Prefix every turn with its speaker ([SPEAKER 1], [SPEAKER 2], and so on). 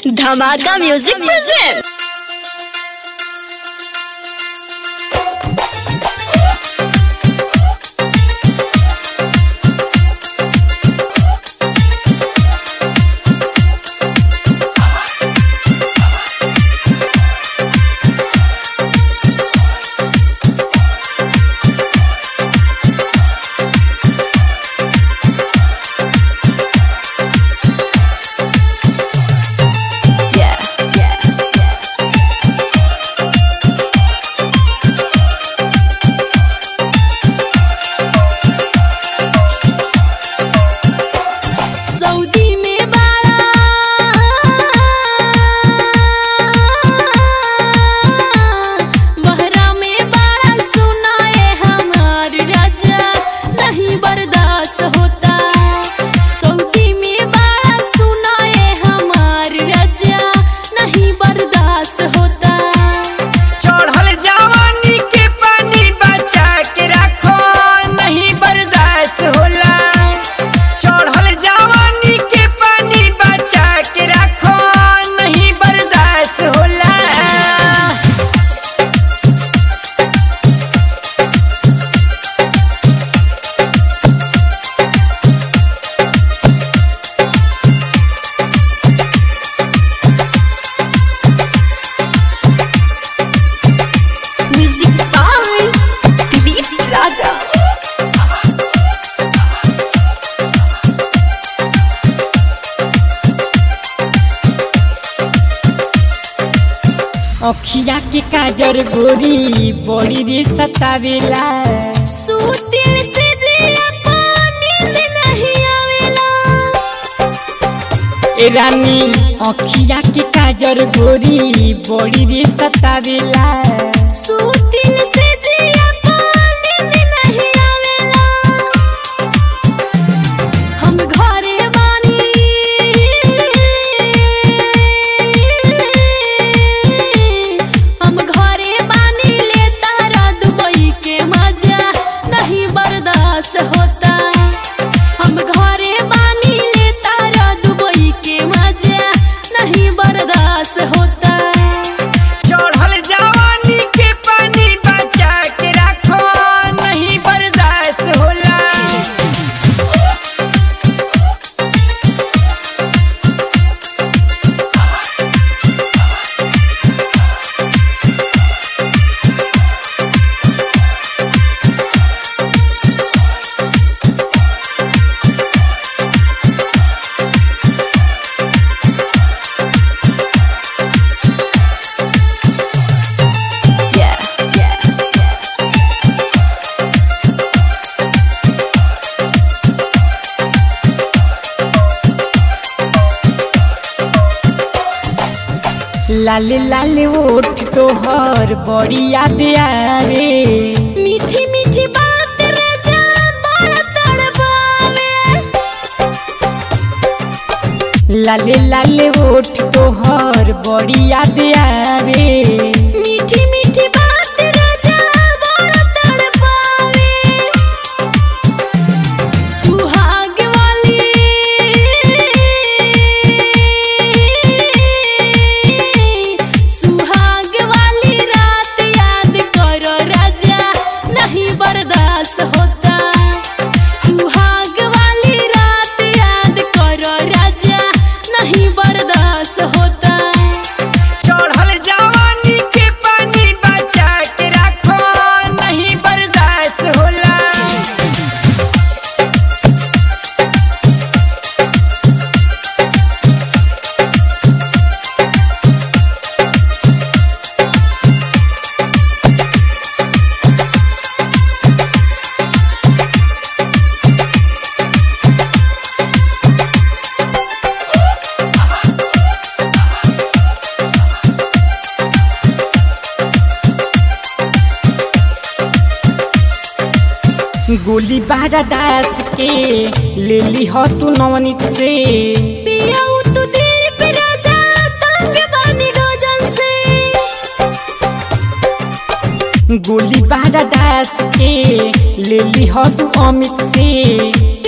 [SPEAKER 1] धमाका music present Yeah, yeah, yeah. Saudi में बाड़ा बहरा में बाड़ा सुनाए हमार राजा नहीं बर्दाश्त होता सऊदी में बाड़ा सुनाए हमार राजा नहीं बर्दाश्त होता
[SPEAKER 2] चढ़ल जवानी के पानी बचा के रखो नहीं बर्दाश्त होला चढ़ल जवानी के पानी बचा के रखो नहीं बर्दाश्त होला
[SPEAKER 1] म्यूजिक बाय दिलीप राजा
[SPEAKER 2] अखिया के काजर गोरी बड़ी रे सतावेला
[SPEAKER 1] सूतिल से जिया नींद नहीं आवेला
[SPEAKER 2] ए रानी अखिया के काजर गोरी बड़ी रे सतावेला
[SPEAKER 1] सूतिल से जिया नींद नहीं आवेला हम घरे बानी हम घरे बानी ले तारा दुबई के मजा नहीं बर्दाश्त होता हम घरे बानी ले तारा दुबई के मजा नहीं बर्दाश्त होता
[SPEAKER 2] चढ़ल जवानी के पानी बचा के रखो नहीं बर्दाश्त होला
[SPEAKER 1] Yeah, yeah, yeah.
[SPEAKER 2] लाल लाल ओठ तोहर बड़ी याद आवे
[SPEAKER 1] मीठी मीठी बात राजा बड़ा तड़पावे
[SPEAKER 2] लाल लाल ओठ तोहर बड़ी याद आवे
[SPEAKER 1] मीठी मीठी बात राजा बड़ा तड़पावे सुहाग वाली सुहाग वाली रात याद करो राजा नहीं बर्दाश्त होता सुहाग वाली रात याद करो राजा नहीं बर्दाश्त होता
[SPEAKER 2] चढ़ल जवानी के पानी बचा के रखो नहीं बर्दाश्त होला गोली बारा दास के ले ली हो तू नवनीत से
[SPEAKER 1] पियाऊ तू दिल पे राजा तंग बानी रोजन से
[SPEAKER 2] गोली बारा दास के ले ली हो तू अमित से